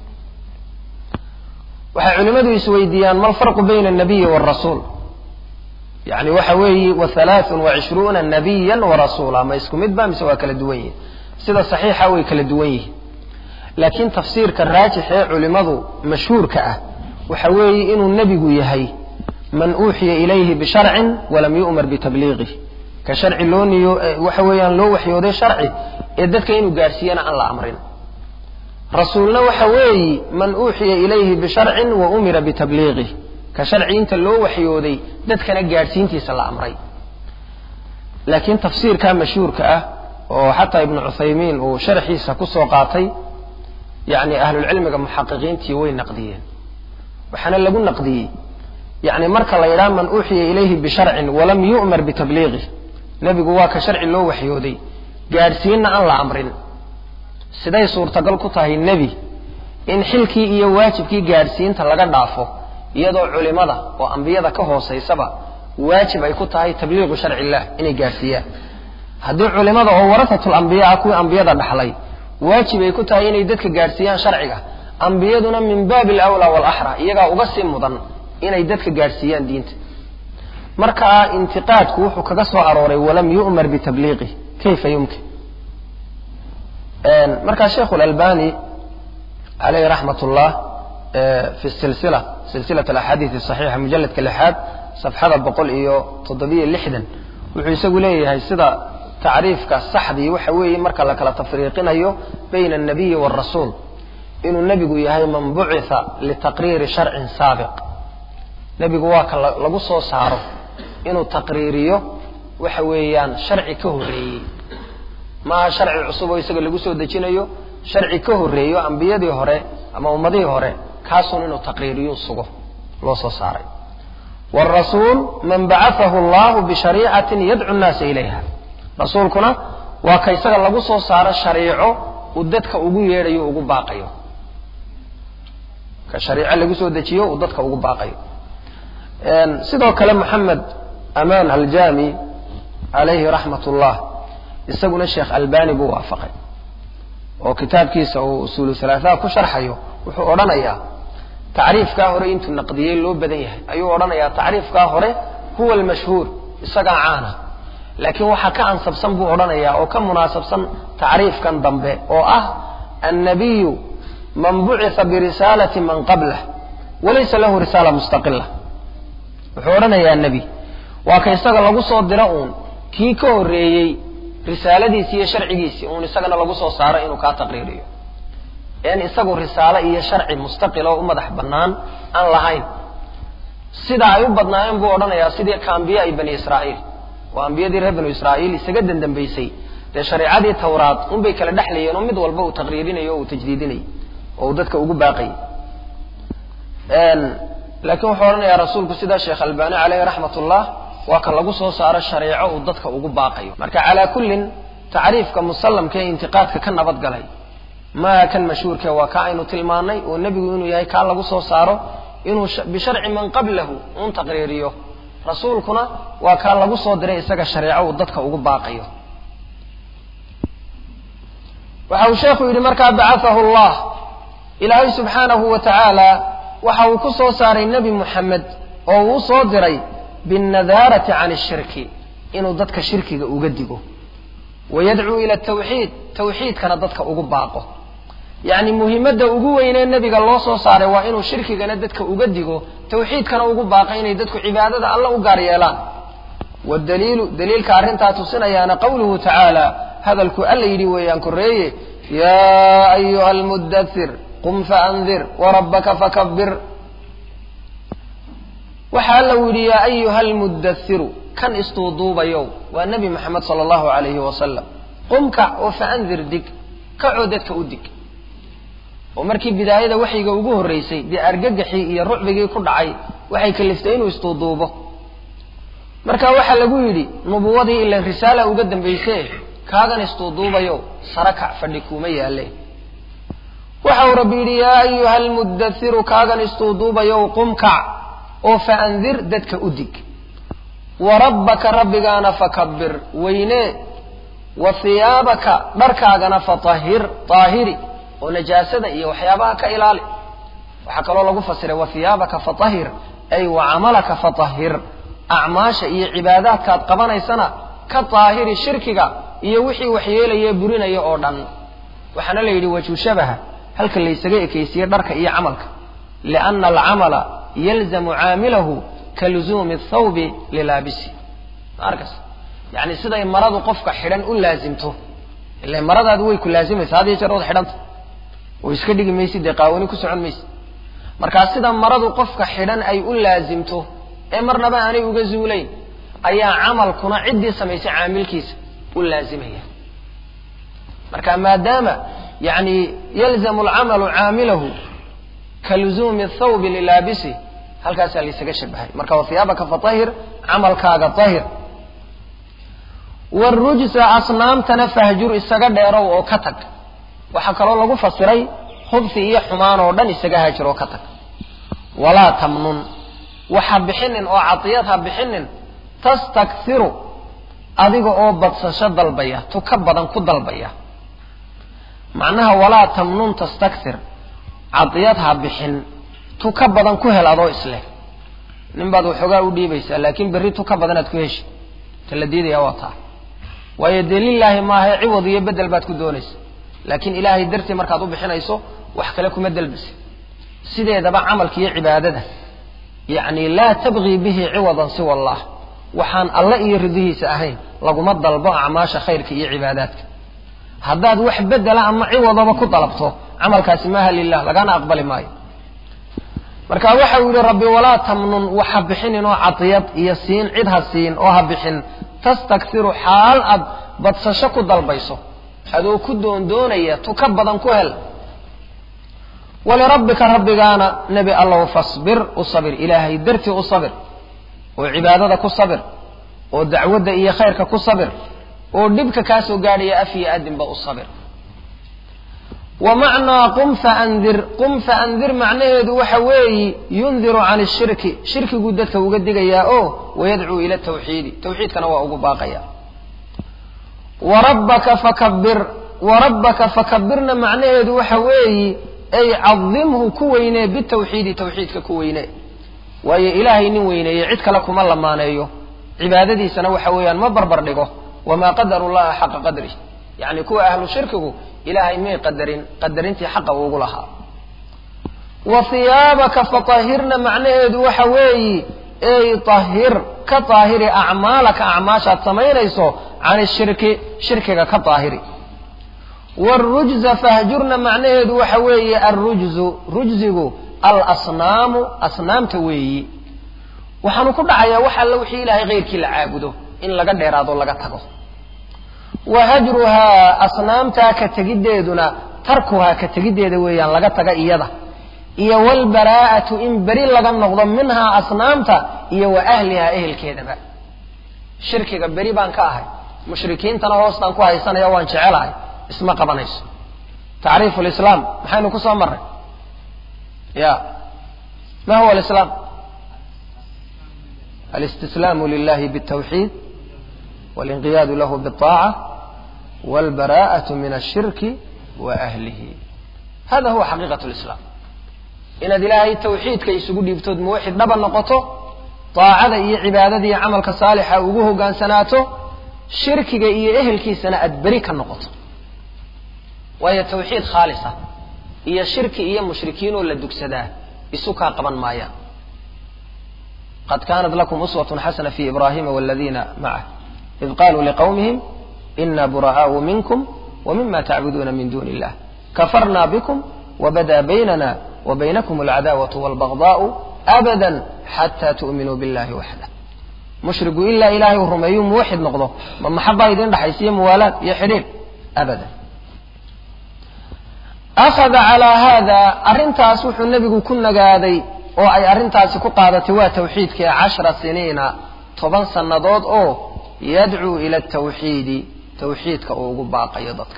waxay culimmadu isweydiiyaan ma alfarqu bayna alnabiyi waalrasuul yani waxa weeyi wa halaaثun wa cishruuna nabiyan warasuula ma isku mid ba mise waa kala duwan yihin sida saxiixa way kala duwan yihin laakiin tafsiirka raajix ee culimadu mashhuurka ah waxa weeye inuu nebigu yahay man uuxiya ilayhi bisharcin walam yu'mar bitabliiqih ka sharci loo niyo waxa weeyaan loo waxyooday sharci ee dadka inuu gaadhsiiyana aan la amrin rasuulna waxa weeyi man uuxiya ilayhi bisharcin wa umira bitabliiqih ka sharci inta loo waxyooday dadkana gaadhsiintiisa la amray laakiin tafsiirka mashhuurka ah oo xataa ibnu cuthaymiin uu sharxiisa kusoo qaatay yani ahlulcilmiga muxaqiqiintii way naqdiyeen waxaana lagu naqdiyey yani marka la yidhaha man uuxiya ilayhi bisharcin walam yu'mar bitabliiqih nebigu waa ka sharci loo waxyooday gaadhsiinna aan la amrin siday suurtagal ku tahay nebi in xilkii iyo waajibkii gaadhsiinta laga dhaafo iyadoo culimada oo ambiyada ka hoosaysaba waajib ay ku tahay tabliiqu sharci illah inay gaadhsiiyaan haddii culimada oo warahatul ambiya ah kuwii ambiyada dhaxlay waajib ay ku tahay inay dadka gaadhsiiyaan sharciga ambiyaduna min baabi alawlaa waalaxra iyagaa uga sii mudan inay dadka gaadhsiiyaan diinta markaa intiqaadku wuxuu kaga soo arooray walam yu'mar bitabliiqih kayfa yumkin markaa sheikhu lalbani caleyhi raxmat ullah fi silsila silsilat alaxaadiis asaxiixa mujalladka lixaad safxada boqol iyo toddobiyo lixdan wuxuu isagu leeyahay sida tacriifka saxdii waxa weeye marka la kala tafriiqinayo bayna alnabiyi waalrasuul inuu nebigu yahay man bucitha litaqriiri sharcin saabiq nebigu waa ka lagu soo saaro inuu taqriiriyo waxa weeyaan sharci ka horreeyey maaha sharci cusub oo isaga lagu soo dejinayo sharci ka horreeyo ambiyadii hore ama ummadihii hore kaasuun inuu taqriiriyu sugo loo soo saaray waalrasuul man bacathahu allahu bishariicatin yadcu nnaasa ilayha rasuulkuna waa ka isaga lagu soo saaro shariico uu dadka ugu yeedhayo ugu baaqayo ka shariico lagu soo dejiyo uu dadka ugu baaqayo sidoo kale moxamed amaan aljami calayhi raxmat ullah isaguna sheekh albani buu waafaqay oo kitaabkiisa uu usuulu halaaثaa ku sharxayo wuxuu odhanayaa tacriifkaa hore intuu naqdiyey loo badan yahay ayuu odhanayaa tacriifkaa hore huwa almashhuur isagaa caana laakiin waxaa ka ansabsan buu odhanayaa oo ka munaasabsan tacriifkan dambe oo ah annabiyu man bucitha birisaalati man qablah walaysa lahu risaala mustaqila wuxuu odhanayaa nebi waa ka isaga lagu soo diro uun kii ka horreeyey risaaladiisii iyo sharcigiisii uun isagana lagu soo saaro inuu kaa taqriiriyo en isagu risaalo iyo sharci mustaqil oo u madax bannaan aan lahayn sida ay u badnaayeen buu odhanayaa sidii ka ambiyaai bani israa'iil oo ambiyadii reer banu israa'iil isaga dandambaysay dee shareicadii tawraad unbay kala dhexlayeen oo mid walba uu taqriirinayo o uu tajdiidinayay oo uu dadka ugu baaqayay laakiin wuxuu odhanayaa rasuulku sida sheekh albani caleyhi raxmat ullah waa ka lagu soo saaro shareeco uu dadka ugu baaqayo marka calaa kullin tacriifka musallamka ee intiqaadka ka nabad galay maaha kan mashhuurke waa ka aynu tilmaanay oo nebigu inuu yahay kaa lagu soo saaro inuu bisharci man qablahu un taqriiriyo rasuulkuna waa kaa lagu soo diray isaga shareeco uu dadka ugu baaqayo waxa uu sheekhu yidhi markaa bacathahu allah ilaahay subxaanahu wa tacaala waxa uu ku soo saaray nebi muxamed oo uu soo diray binnadaarati can ishirki inuu dadka shirkiga uga digo wayadcuu ila tawxiid tawxiidkana dadka ugu baaqo yacni muhimadda ugu weynee nebiga loo soo saaray waa inuu shirkigana dadka uga digo tawxiidkana ugu baaqo inay dadku cibaadada alla u gaar yeelaan wadaliilu daliilka arrintaa tusinayaana qawluhu tacaala hadalku alla yidhi weeyaan koreeye yaa ayuha almudathir qum faandir warabbaka fakabir waxa alla u yidhi yaa ayuha almudathiru kan istuuduubayow waa nebi maxamed sala allahu alayhi wasalam qum kac oo faandir dig kacoo dadka u dig oo markii bidaayada waxyiga ugu horraysay dee argagaxii iyo rucbigii ku dhacay waxay kaliftay inuu istuuduubo marka waxaa lagu yidhi nubuwadii ilan risaala uga dambayse kaagan istuuduubayo sara kac fadhi kuuma yaalle waxa uu rabbi yidhi yaa ayuha almudathiru kaagan istuuduubayow qum kac oo faandir dadka u dig wa rabbaka rabbigaana fakabir weynee wa hiyaabaka dharkaagana fatahhir taahiri oo najaasada iyo waxyaabaha ka ilaali waxaa kaloo lagu fasiray wa hiyaabaka fatahhir ay wa camalaka fatahhir acmaasha iyo cibaadaadkaad qabanaysana ka taahiri shirkiga iyo wixii waxyeelaya burinaya oo dhan waxaana la yidhi wajhu shabaha halka laysaga ekaysiye dharka iyo camalka lianna alcamala yalzamu caamilahu ka luzuumi athawbi lilaabisi maarkas yacni siday maradu qofka xidhan u laasimto ila maradaadu way ku laazimaysa had iyo jeer ood xidhanta oo iska dhigi maysid dee qaawani ku socon maysid markaa sida maradu qofka xidhan ay u laasimto ee marnaba aanay uga zuulayn ayaa camalkuna ciddii samaysay caamilkiisa u laazimaya marka maadaama yani yalzamu alcamalu caamilahu ka luzuumi athawbi lilaabisi halkaasaa laysaga shabahay marka wahiyaabaka fatahir camalkaaga tahir warujsa asnaamtana fahjur isaga dheerow oo ka tag waxaa kaloo lagu fasiray khubsi iyo xumaan oo dhan isaga haajir oo ka tag walaa tamnun waxa bixinin oo cadiyad ha bixinin tastakthiru adiga oo badsasho dalbaya tu ka badan ku dalbaya macnaha walaa tamnun tastakthir cadiyad ha bixin tu ka badan ku hel adoo isleh nin baad waxoogaa u dhiibaysaa laakiin berri tu ka badanaad ku heshi ta la diidaya waa taa waayo dee lilaahi maahae ciwad iyo bedel baad ku doonaysa laakiin ilaahay dartii markaad u bixinayso wax kale kuma delbisa sideedaba camalka iyo cibaadada yacni laa tabgii bihi ciwadan siwa allah waxaan alle iyo ridihiisa ahayn laguma dalbo acmaasha khayrka iyo cibaadaadka haddaad wax bedela ama ciwadaba ku dalabto camalkaasi maaha lilah lagana aqbali maayo marka waxa uu yihi rabbi walaa tamnun waxa bixinin oo cadiyad iyo siin cid ha siin oo ha bixin tastakhiru xaal aad badsasho ku dalbayso adoo ku doondoonaya tu ka badan ku hel walirabbika rabbigaana nebi allow fasbir u sabir ilaahay dartii u sabir oo cibaadada ku sabir oo dacwadda iyo khayrka ku sabir oo dhibka kaa soo gaadhaya af iyo adinba u sabir wa macnaa qum faandir qum faandir macnaheedu waxa weeyi yundiru can ishirki shirkiguu dadka uga digayaa oo wayadcuu ila tawxiidi tawxiidkana waa ugu baaqaya warabbaka fakabir warabbaka fakabirna macnaheedu waxa weeyi ay cadimhu ku weynee bitawxiidi tawxiidka ku weynee waayo ilaahay nin weyneeye cid kale kuma lamaaneeyo cibaadadiisana waxa weeyaan ma barbar dhigo wamaa qadaru llaha xaqa qadrih yacni kuwa ahlu shirkigu ilaahay may qadarin qadarintii xaqa ugu lahaa wa hiyaabaka fatahirna macnaheedu waxa weeyi ey tahir ka taahiri acmaalaka acmaashaad samaynayso can ishirki shirkiga ka taahiri wrujza fahjurna macnaheedu waxa weeye alrujzu rujzigu alasnaamu asnaamta weeyi waxaanu ku dhacayaa wax alla wixii ilaahay keyrkii la caabudo in laga dheeraado laga tago wa hajruhaa asnaamtaa ka tegiddeeduna tarkuhaa ka tegiddeeda weeyaan laga taga iyada iyo walbaraa'atu in beri laga noqdo minhaa asnaamta iyo wa ahlihaa ehelkeedaba shirkiga beri baan ka ahay mushrikiintana hoostaan ku haysanaya waan jecelahay isma qabanayso tacriifu lislaam maxaynu ku soo marray ya ma huwa alislaam alistislaamu lilahi bاtawxiid walinqiyaadu lahu biاطaaca walbaraa'atu min ashirki wa ahlihi hada huwa xaqiiqat lislaam inaad ilaahay tawxiidka isugu dhiibtood muwaxid dhaba noqoto daacada iyo cibaadada iyo camalka saalixa ugu hogaansanaato shirkiga iyo ehelkiisana aad beri ka noqoto waayo tawxiid khaalisa iyo shirki iyo mushrikiinoo la dugsadaa isu kaa qaban maayaan qad kaanat lakum uswatun xasana fi ibrahima waladiina macah id qaluu liqawmihim ina bura'aau minkum wmima tacbuduuna min duni illah kafarna bikum wabada baynana wabaynakum alcadaawatu walbagdaau abada xata tu'minuu billahi waxda mushrigu ilaa ilaahay uu rumeeyu muwaxid noqdo ma maxabaa idin dhaxaysiiyo muwaalaad iyo xidhiidh abadan akhada calaa haada arrintaas wuxuu nebigu ku nagaaday oo ay arrintaasi ku qaadatay waa tawxiidkii cashra siniina toban sannadood oo yadcuu ila tawxiidi tawxiidka uu ugu baaqayo dadka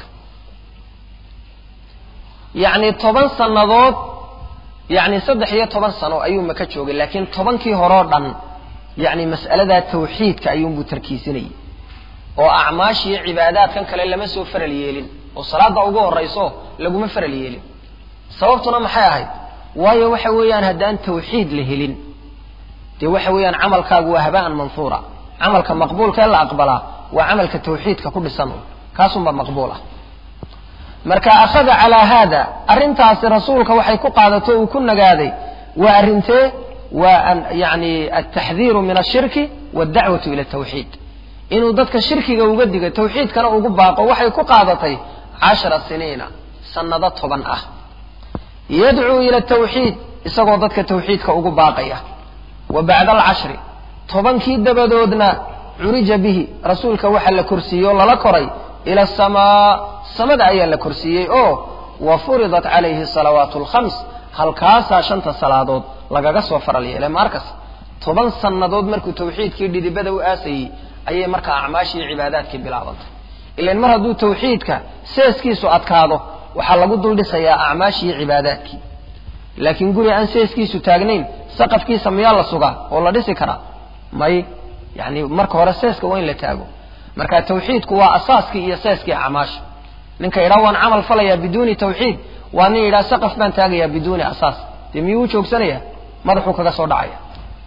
yacni toban sannadood yacni saddex iyo toban sano ayuu maka joogay laakiin tobankii horeo dhan yacni mas'aladaa tawxiidka ayuunbuu tarkiisinayay oo acmaashiiyo cibaadaadkan kale lama soo faral yeelin oo salaadda ugu horrayso laguma faral yeelin sababtuna maxay ahayd waayo waxa weeyaan haddaan tawxiid la helin dee waxa weeyaan camalkaagu waa haba'an manhuura camalka maqbuulka ee la aqbalaa waa camalka tawxiidka ku dhisan un kaasunbaa maqbuul ah marka akhada calaa haada arrintaasi rasuulka waxay ku qaadato uu ku nagaaday waa arrintee waa yani altaxdiiru min ashirki waaldacwatu ila tawxiid inuu dadka shirkiga uga diga tawxiidkana ugu baaqo waxay ku qaadatay cashara siniina sannado toban ah yadcuu ila tawxiid isagoo dadka tawxiidka ugu baaqaya wa bacda alcashri tobankii dabadoodna curija bihi rasuulka waxaa la korsiiyey oo lala koray ila asamaa samada ayaa la korsiiyey oo wa furidat calayhi salawaatu alkhams halkaasaa shanta salaadood lagaga soo faral yeelay maarkas toban sannadood markuu tawxiidkii dhidibada u aasayey ayay markaa acmaashii cibaadaadkii bilaabantay ilan mar hadduu tawxiidka seeskiisu adkaado waxaa lagu dul dhisayaa acmaashii cibaadaadkii laakiin guri aan seeskiisu taagnayn saqafkiisa miyaa la sugaa oo la dhisi karaa may yani marka hore seeska waa in la taago marka tawxiidku waa asaaskii iyo seeskii acmaasha ninka yidhaha waan camal falayaa biduuni tawxiid waa nin yidhaha saqaf baan taagayaa biduuni asaas dee miyuu u joogsanaya madaxuu kaga soo dhacaya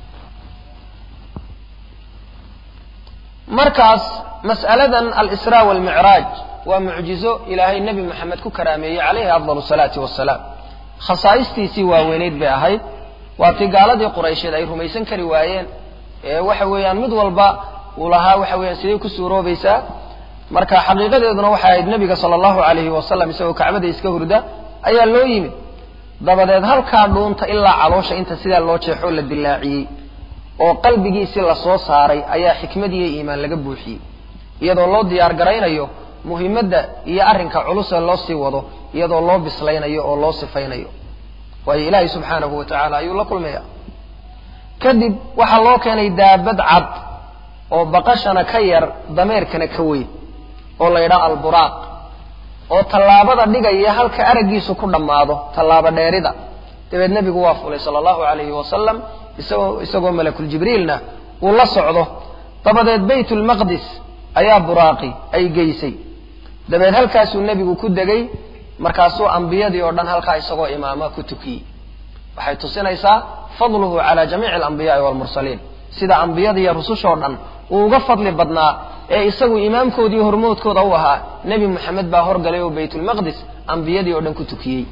markaas mas'aladan alisraa walmicraaj waa mucjizo ilaahay nebi moxamed ku karaameeyey calayhi afdal salaati wasalaam khasaa'istiisii waaweynayd bay ahayd waa tii gaaladii quraysheed ay rumaysan kari waayeen ee waxa weeyaan mid walba uu lahaa waxa weeyaan sidee ku suuroobaysaa marka xaqiiqadeeduna waxay ahayd nebiga sala allahu calayhi wasalam isagoo kacbada iska hurda ayaa loo yimid dabadeed halkaa dhuunta ilaa caloosha inta sidaa loo jeexoo la dilaaciyey oo qalbigiisii lasoo saaray ayaa xikmad iyo iimaan laga buuxiyey iyadoo loo diyaar garaynayo muhimadda iyo arrinka culusee loo sii wado iyadoo loo bislaynayo oo loo sifaynayo waayo ilaahay subxaanahu wa tacaala ayuu la kulmaya kadib waxaa loo keenay daabad cad oo baqashana ka yar dameerkana ka weyn oo la yidhaha alburaaq oo tallaabada dhigaya halka araggiisu ku dhammaado tallaabo dheerida dabeed nebigu waa fulay sala allahu calayhi wasalam isagoo isagoo malakuljibriilna uu la socdo dabadeed baytulmaqdis ayaa buraaqi ay geysay dabeed halkaasuu nebigu ku degay markaasuu ambiyadii oo dhan halkaa isagoo imaama ku tukiyey waxay tusinaysaa fadluhu cala jamiici alambiyaai waalmursaliin sida ambiyada iyo rusushoo dhan uu uga fadli badnaa ee isagu imaamkoodii hormoodkooda u ahaa nebi moxamed baa horgalay oo baytulmaqdis ambiyadii oo dhan ku tukiyey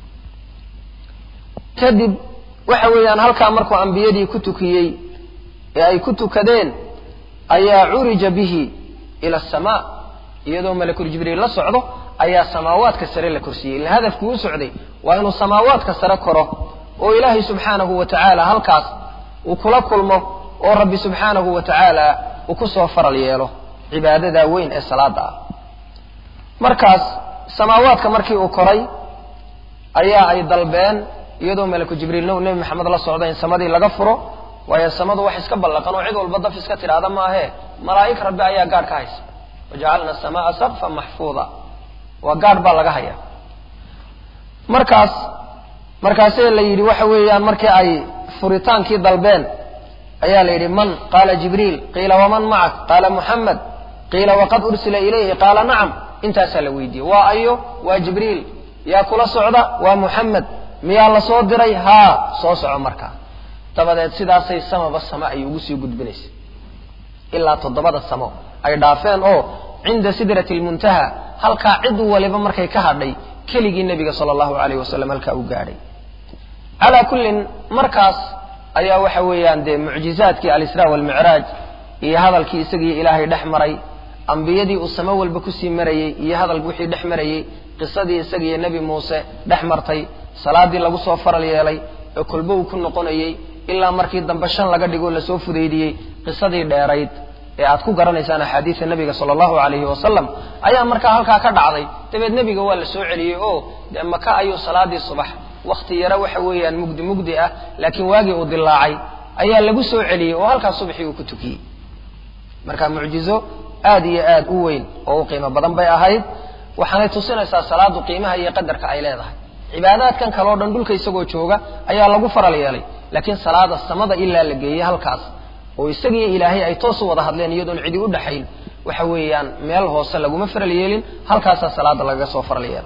kadib waxa weeyaan halkaa markuu ambiyadii ku tukiyey ee ay ku tukadeen ayaa curija bihi ila asamaa iyadoo malakul jibriil la socdo ayaa samaawaadka sare la korsiyey ila hadafkuu u socday waa inuu samaawaadka sare koro oo ilaahay subxaanahu wa tacaala halkaas uu kula kulmo oo rabbi subxaanahu wa tacaala uu ku soo faral yeelo cibaadadaa weyn ee salaada ah markaas samaawaadka markii uu koray ayaa ay dalbeen iyadoo malaku jibriilna uu nebi maxamed la socda in samadii laga furo waayo samadu wax iska ballaqan oo cid walba daf iska tidhaahda maahee malaa'ig rabbi ayaa gaadh ka haysa wajacalna asamaa saqfan maxfuuda waa gaadh baa laga hayaa markaas markaasee la yidhi waxa weeyaan markii ay furitaankii dalbeen ayaa la yidhi man qaala jibriil qiila waman macak qaala muxamed qiila waqad ursila ilayhi qaala nacam intaasaa la weydiiyey waa ayo waa jibriil yaa kula socda waa muxamed miyaa la soo diray haa soo soco markaa dabadeed sidaasay samaba sama ay ugu sii gudbinaysa ilaa toddobada samo ay dhaafeen oo cinda sidrati lmuntaha halkaa cid waliba markay ka hadhay keligii nebiga sala allahu alayh wasalam halkaa u gaadhay calaa kullin markaas ayaa waxa weeyaan dee mucjizaadkii alisraa walmicraaj iyo hadalkii isagii ilaahay dhex maray ambiyadii uu samo walba kusii marayey iyo hadal wixii dhex marayey qisadii isagiiyo nebi muuse dhex martay salaadii lagu soo faral yeelay ee kolbo uu ku noqonayey ilaa markii dambe shan laga dhigo lasoo fudaydiyey qisadii dheerayd ee aad ku garanaysaan axaadiida nebiga sala allahu alayhi wasalam ayaa markaa halkaa ka dhacday dabeed nebiga waa la soo celiyey oo dee maka ayuu salaadii subax wakti yaro waxa weeyaan mugdi mugdi ah laakiin waagii uu dilaacay ayaa lagu soo celiyey oo halkaas subaxii uu ku tukiyey marka mucjizo aad iyo aad u weyn oo u qiimo badan bay ahayd waxaanay tusinaysaa salaadu qiimaha iyo qadarka ay leedahay cibaadaadkan kale o dhan dhulka isagoo jooga ayaa lagu faral yeelay laakiin salaada samada ilaa la geeyey halkaas oo isagiiyo ilaahay ay toos u wada hadleen iyadoon cidi u dhaxayn waxa weeyaan meel hoose laguma faral yeelin halkaasaa salaada lagaga soo faral yeelay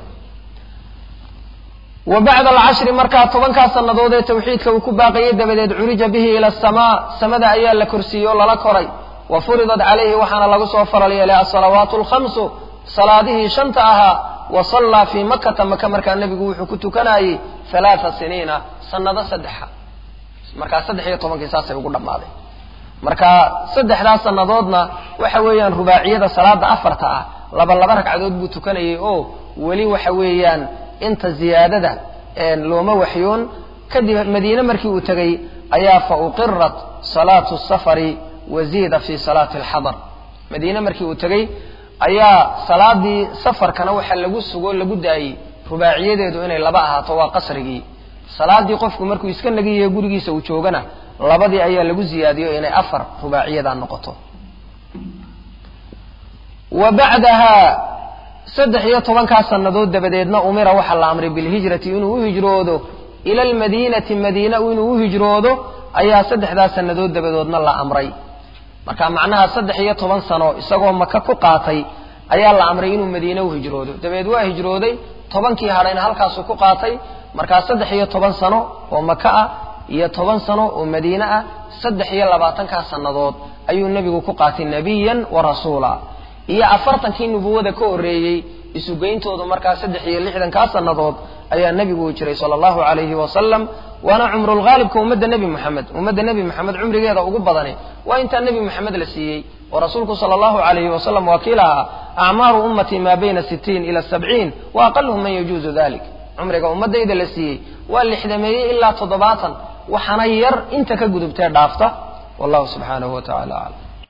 wa bacda alcashri markaa tobankaa sannadood ee tawxiidka uu ku baaqayey dabadeed curija bihi ila asamaa samada ayaa la korsiiyey oo lala koray wa furidat calayhi waxaana lagu soo faral yeelay asalawaatu alkhamsu salaadihii shanta ahaa wa sallaa fii makata maka markaa nebigu wuxuu ku tukanayey halaaa siniina sanado saddexa markaa saddex iyo tobankii saasay ugu dhammaaday marka saddexdaas sannadoodna waxa weeyaan rubaaciyada salaada afarta ah laba laba ragcadood buu tukanayay oo weli waxa weeyaan inta ziyaadada looma waxyoon kadib madiine markii uu tegey ayaa fa uqirat salaatu safari waziida fi salaati alxadar madiine markii uu tegey ayaa salaadii safarkana waxaa lagu sugo lagu daayey rubaaciyadeedu inay laba ahaato waa qasrigii salaadii qofku markuu iska nagiyayo gurigiisa uu joogana labadii ayaa lagu ziyaadiyo inay afar rubaaciyadaa noqoto wa bacdaha saddex iyo tobankaa sannadood dabadeedna umira waxaa la amray bilhijrati inuu u hijroodo ila almadiinati madiina inuu u hijroodo ayaa saddexdaa sannadood dabadoodna la amray marka macnaha saddex iyo toban sano isagoo maka ku qaatay ayaa la amray inuu madiine u hijroodo dabeed waa hijrooday tobankii hadhayna halkaasuu ku qaatay markaa saddex iyo toban sano oo maka ah iyo toban sano oo madiine ah saddex iyo labaatankaa sannadood ayuu nebigu ku qaatay nebiyan wa rasuula iyo afartankii nubuwada ka horreeyey isugeyntoodu markaa saddex iyo lixdankaa sannadood ayaa nebigu jiray sala allahu calayhi wasalam waana cumrulghaalibka ummadda nebi moxamed ummadda nebi moxamed cumrigeeda ugu badani waa intaa nebi moxamed la siiyey oo rasuulku sala allahu calayhi wasalam waa kii lahaa acmaaru ummatii maa bayna sitiin ila sabciin wa aqaluhum man yajuuzu dalik cumriga ummaddayda la siiyey waa lixdameeyey ilaa toddobaatan waxaana yar inta ka gudubtee dhaafta wallahu subxaanahu wa tacala aclam